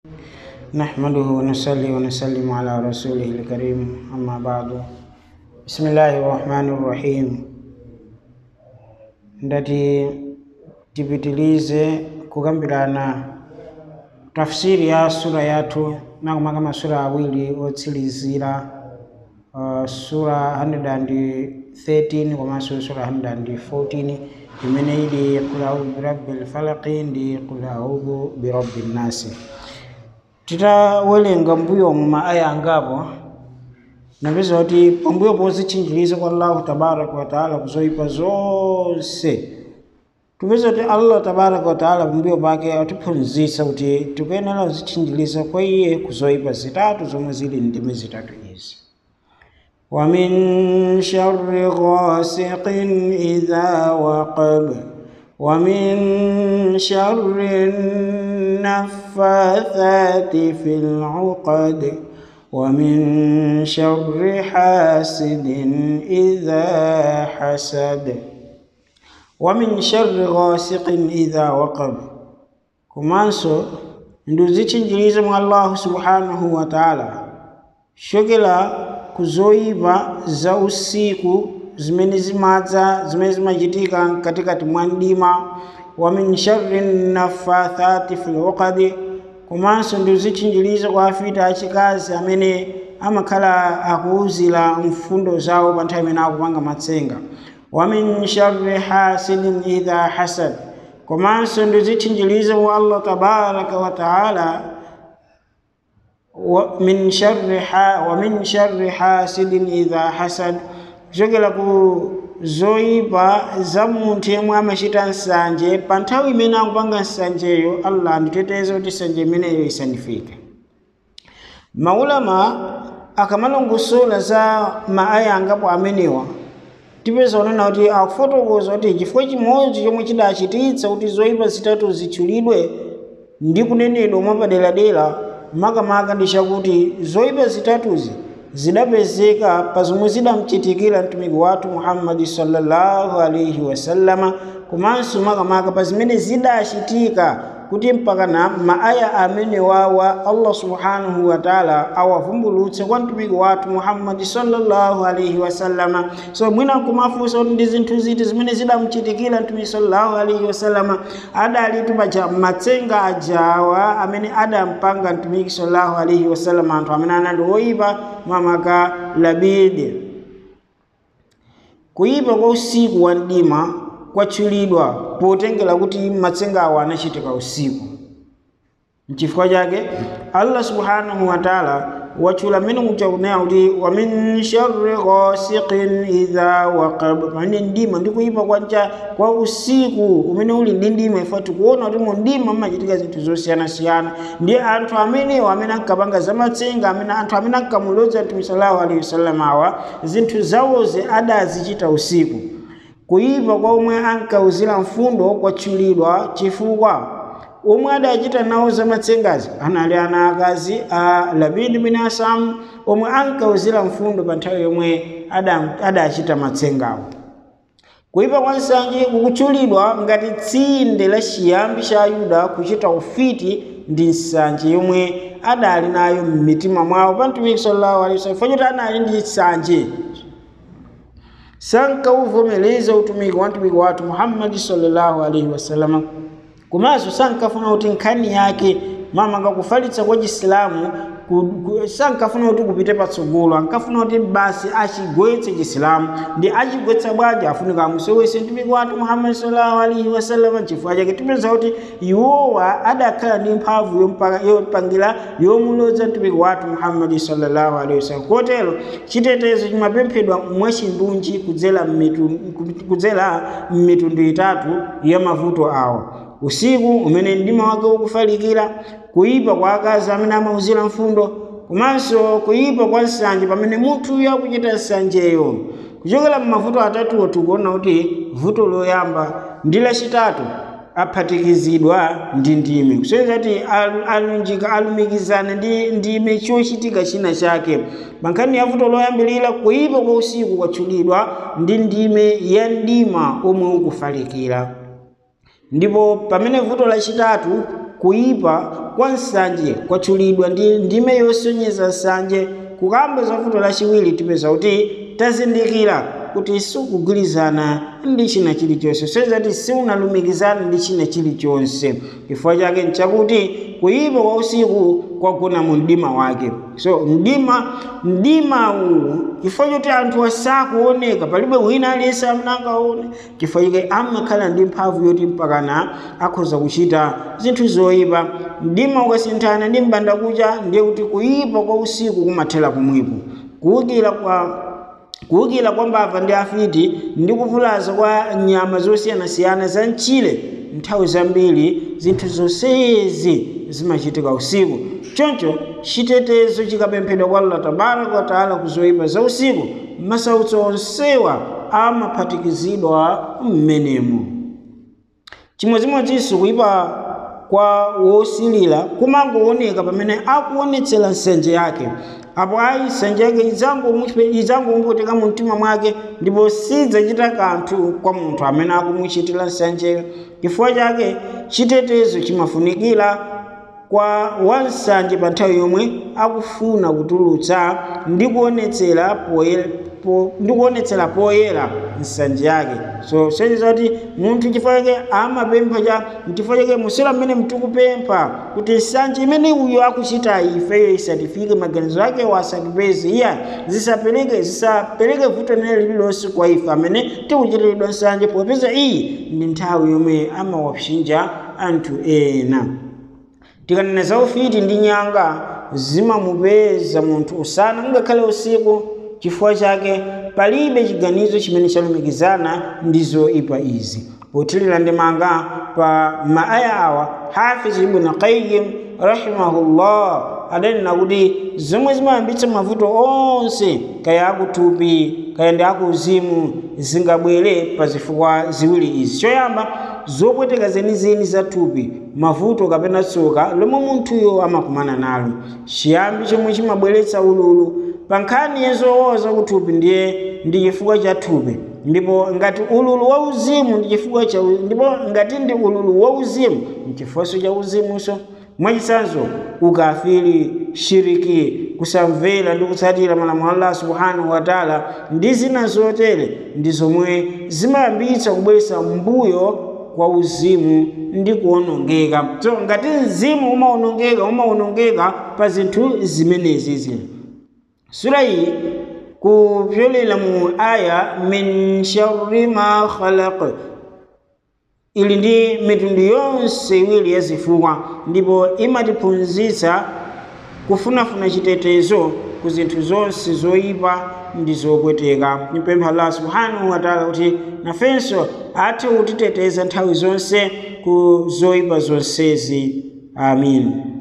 نحمده ونصلي ونسلم على رسوله الكريم أما بعد بسم الله الرحمن الرحيم ndati tipitilize kukambirana tafsiri ya sura yathu makamaka masura awiri otsilizira uh, sura 113 komanso sura 114 imene ili qul audhu birabbil falaqi ndi qul audhu birabbin nasi titawerenga mbuyo mu maaya angapo napeza kuti pambuyo pozitchinjiriza kwa allahu tabaraka wataala kuzoyipa zonse tupeza kuti allah tabaraka wataala pambuyo pake atiphunzitsa kuti tikuyenera kuzitchinjiriza kwa iye kuzoyipa zitatu zomwe zili ndime zitatu izi ومن شر غاسق إذا وقب ومن شر النفاثات في العقد ومن شر حاسد إذا حسد ومن شر غاسق إذا وقب كمانسو nduzitchinjiriza mwa allahu subhanahu wa taala shokela kuzoyipa za usiku zimene zimadza zimene zimachitika katikati mwa mdima wa min sharri nafathati fil uqadi komanso ndizitchinjiriza kwa afita achikazi amene amakhala akuuzira mfundo zawo pa nthawi imene akupanga matsenga wa min sharri hasidin idha hasad komanso ndizitchinjiriza kwa allah tabaraka wa taala min sharri ha wa min sharri hasidin idha hasad kuchokera ku zoyipa za munthu yemwe amachita nsanje pa nthawi imene akupanga nsanjeyo allah nditeteze kuti nsanje imeneyo isandifike maulama akamalongosola za maaya angapo amenewa tipeza kunena kuti akufotokoza kuti chifukwa chimodzi chomwe chidachititsa kuti zoyipa zitatu zitchulidwe ndi kunenedwa mwapaderadera makamaka ndi chakuti zoyipa zitatuzi zidapezeka pa zomwe zidamchitikira mtumiki wathu muhammadi sallallahu alaihi wasallama komanso makamaka pa zimene zidachitika kuti mpaka na maaya amene wawa allah subhanahu wa taala awavumbulutse kwa mtumiki wathu muhammadi sallallahu alaihi wasallama so mwina kumafunsa kuti ndi zinthu ziti zimene zidamchitikira mtumiki sallallahu alaihi wasallama adalitu paja matsenga ajawa amene adampanga mtumiki sallallahu alaihi wasallama anthu amene anali oyipa mamaka labide kuyipa kwa usiku wa mdima kwatchulidwa potengera kuti matsenga awo anachitika usiku mchifukwa chake allah subhanahu wa taala watchula mmene muchakunena kuti wa min sharri ghasiqin idha waqab pamene mdima ndi kuyipa kwacha kwa usiku umene uli ndi ndima ifa tikuona kuti mu mdima mmachitika zinthu zosiyanasiyana ndi anthu amenewo amene ankapanga zamatsenga amene anthu amene ankamulodza mtume sallallahu alaihi wasallam awa zinthu zawozi adazichita usiku kuyipa kwa omwe ankauzira mfundo kwatchulidwa chifukwa omwe adachita nawo zamatsengazi anali ana akazi a labidi bin asam omwe ankauzira mfundo pa nthawi yomwe adachita ada matsengawo kuyipa kwa nsanje kukutchulidwa ngati tsinde la chiyambi cha ayuda kuchita ufiti ndi nsanje yomwe adali nayo m'mitima mwawo pa mtumiki sallallahu alaihi wasallam fachoti anali ndi nsanje sankauvomereza utumiki wa mtumiki wathu muhammadi sallallahu alaihi wasallam komanso sankafuna kuti nkhani yake mama ngakufalitsa kwa chisilamu sankafuna kuti kupite patsogolo ankafuna kuti basi achigwetse chisilamu ndi achigwetsa bwaja afunika amusowese mtumiki wathu muhammadi sallallahu alaihi wasallam chifukwa chake tipeza kuti iwowa adakhala ndi mphamvu yopangira yomulodza mtumiki wathu muhammadi sallallahu alaihi wasallam kotero chitetezo chimapemphedwa mwachindunji kudzera mmitundu itatu ya mavuto awa usiku umene mdima wake ukufalikira kuyipa kwa akazi amene amauzira mfundo komanso kuyipa kwa nsanje pamene munthuyo akuchita nsanjeyo kuchokera m'mavuto atatuwo tikuona kuti vuto loyamba ndi lachitatu aphatikizidwa ndi ndime kusonyeza kuti alunjika alumikizana ndi ndime chochitika china chake pa nkhani ya vuto loyambirira kuyipa kwa usiku kwatchulidwa ndi ndime ya mdima omwe ukufalikira ndipo pamene vuto lachitatu kuyipa kwa nsanje kwatchulidwa ndi ndime yosonyeza nsanje kukamba za vuto lachiwiri tipeza kuti tazindikira kuti sikugwirizana ndi china chilichonse sezati siunalumikizana ndi china chilichonse chifukwa chake nchakuti kuyipa kwa usiku kwagona mu mdima wake so mdima mdima uwu chifukwa choti anthu asakuoneka palibe wina aliyense amene angaone chifukwa chake amakhala ndi mphamvu yoti mpakana akhoza kuchita zinthu zoyipa mdima ukasinthana ndi mbandakucha ndiye kuti kuyipa kwa usiku kumathera kumwipo kuwukira kwa kuwukira kwa mbava ndi afiti ndi kuvulaza kwa nyama zosiyanasiyana za mchire nthawi zambiri zinthu zonsezi zimachitika usiku choncho chitetezo chikapemphedwa kwa allah tabaraka wataala ku zoyipa za usiku masautso onsewa amaphatikizidwa mmenemo chimodzimodzinso kuyipa kwa wosilira kumangooneka pamene akuonetsera nsanje yake apo ayi nsanje yake idzangomupweteka mu mtima mwake ndipo sidzachita kanthu kwa munthu amene akumuchitira nsanjeyo chifukwa chake chitetezo chimafunikira kwa wansanje pa nthawi yomwe akufuna kutulutsa ndi kuonetsera poyera po, ndi kuonetsera poyera nsanje yake so sonyeza kuti munthu chifukwa chake amapempha cha chifukwa chake musera mmene mtikupempha kuti nsanje imene uyo akuchita ifeyo isatifike maganizo ake wasatipeze iya zisapereke zisapereke vuto nene lililonse kwa ife amene tikuchitiridwa nsanje popeza iyi ndi nthawi yomwe amawapsinja anthu ena tikanena za ufiti ndi nyanga zimamupeza munthu usana ngakhale usiku chifukwa chake palibe chiganizo chimene chalumikizana ndi zoyipa izi pothirira ndemanga pa maaya awa hafiz ibn qayyim rahimahullah adanena kuti zomwe zimayambitsa mavuto onse kaya akuthupi kaya ndi akuuzimu zingabwere pa zifukwa ziwiri izi choyamba zopweteka zenizeni za thupi mavuto kapena tsoka lomwe munthuyo amakumana nalo chiyambi chomwe chimabweretsa ululu pa nkhani yezowoza kuthupi ndiye ndi chifukwa cha thupi ndipo ngati ululu wa uzimu ndi chifukwa cha ndipo ngati ndi ululu wa uzimu nchifukwanso cha uzimunso mwachitsanzo ukafiri shiriki kusamvera ndi kutsatira malamulo a allah subhanahu wa taala ndi zina zotere ndi zomwe zimayambitsa kubweretsa mbuyo kwa uzimu ndi kuwonongeka so ngati mzimu umawonongeka umawonongeka pa zinthu zimenezizi sura iyi kupyolera mu aya min sharri ma khalaq ili ndi mitundu yonse iwiri ya zifukwa ndipo imatiphunzitsa kufunafuna chitetezo ku zinthu zonse zoyipa ndi zopweteka nipempha allah subhanahu wataala kuti nafenso athe kutiteteza nthawi zonse ku zoyipa zonsezi amin